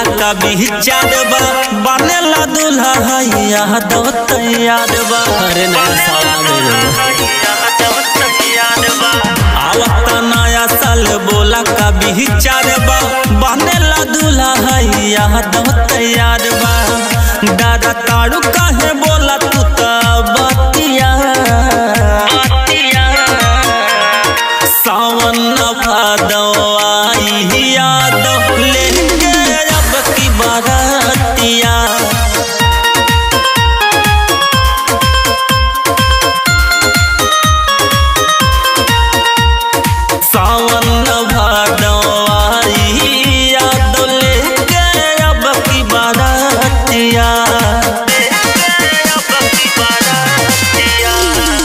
बोला का विचार बा बनेला दूल्हा है यादव तैयार बा अरे नया साल आ गइल आवता नया साल बोला का विचार बा बनेला दूल्हा है यादव तैयार बा दादा ताड़ू काहे बोला तू त बतिया सावन भादव आई यादव लेंगे अब की बारातिया सावन भादव आई यादव लेंगे अब की बारातिया अब की बारातिया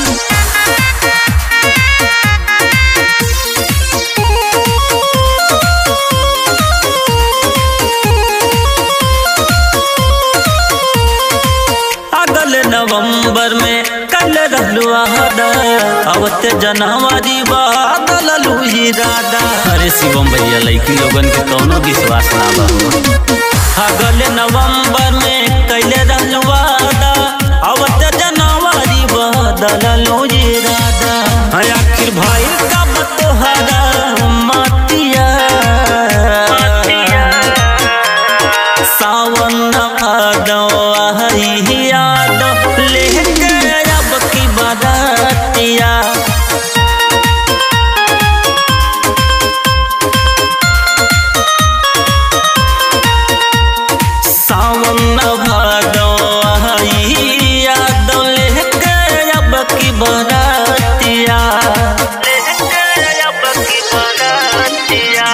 अगल नवंबर में कल रहलू आदा अवत जनवरी बादल लुही राधा अरे शिवम भैया लड़की लोगन के कौनो विश्वास ना बा अगल नवंबर में कल रहलू आदा अवत जनवरी बादल लुही राधा आखिर भाई कब तोहरा मातिया सावन भादव आई यादव लेके अब की बारातिया सावन भादव आई यादव लेके अब की बारातिया लेके अब की बारातिया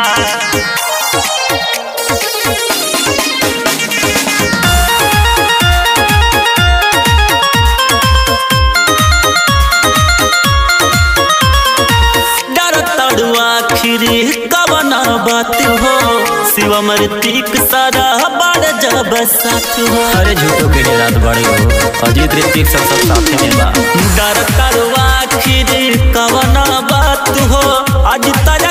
डर तड़ुआ खिरी कवना बात हो शिवम ऋतिक सारा बड़ जब साथ हो अरे झूठो के लिए रात बड़े हो अजीत ऋतिक सब सब साथे में बा डर तड़ुआ खिरी कवना बात हो आज तक